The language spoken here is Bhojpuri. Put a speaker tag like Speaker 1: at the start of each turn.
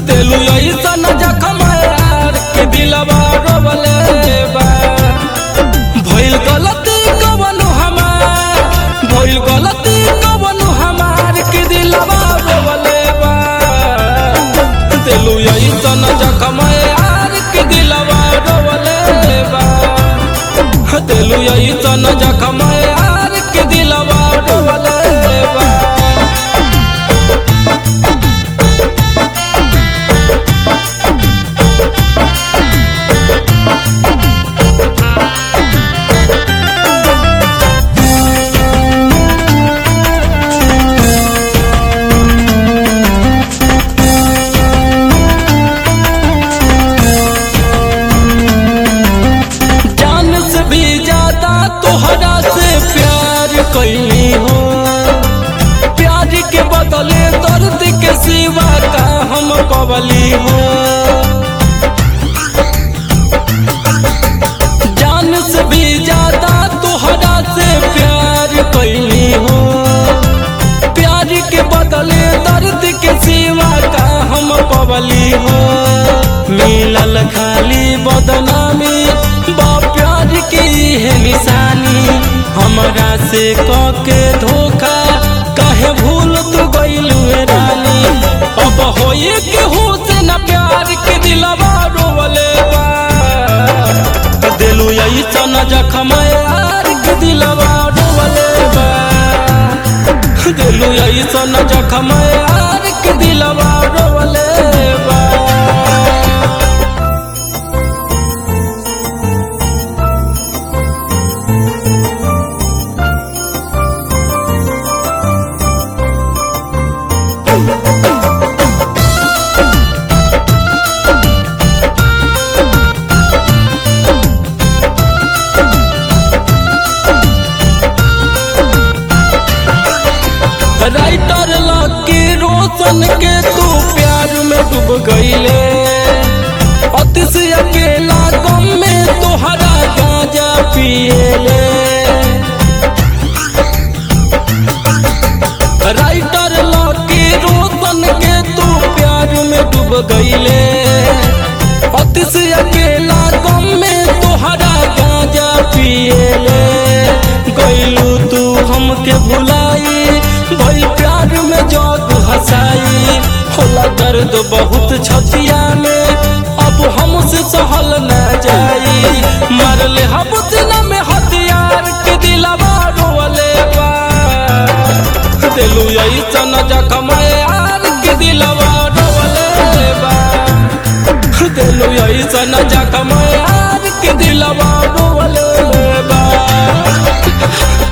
Speaker 1: देलू ऐसन जखम यार के दिलवा रोवले बा भइल गलती कवनु हमार भइल गलती कवनु हमार के दिलवा रोवले बा देलू ऐसन जखम यार के दिलवा रोवले बा देलू ऐसन जखम यार के दिलवा रोवले बा जान से भी ज्यादा तोहरा से प्यार कैली हो प्यार के बदले दर्द के सिवा का हम पवली हो जान से भी ज्यादा तोहरा से प्यार कैली हो प्यार के बदले दर्द के सिवा का हम पवली हो मिलल खाली बदनामी बा प्यार की है निशानी हमरा से के धोखा कहे भूल तू गइलू रानी अब होए के हो से न प्यार के दिलवा रोवले बा दिलू ऐसन जखम यार के दिलवा रोवले बा दिलू ऐसन जखम यार के दिलवा रोवले बा राइटर लकी रोशन के तू प्यार में डूब गईले अतिश अकेला गम में तोहरा गांजा पिएले राइटर लकी रोशन के तू प्यार में डूब गईले अतिश अकेला गम में तोहरा गांजा पिएले गईलू तू हमके भुलाई भई प्यार में जग हंसाई होला दर्द बहुत छतिया में अब हमसे सहल न जाई मारले हम सीना में हथियार के दिलवा रोवले बा दिलू ऐसन जखम यार के दिलवा रोवले बा दिलू ऐसन जखम यार के दिलवा रोवले बा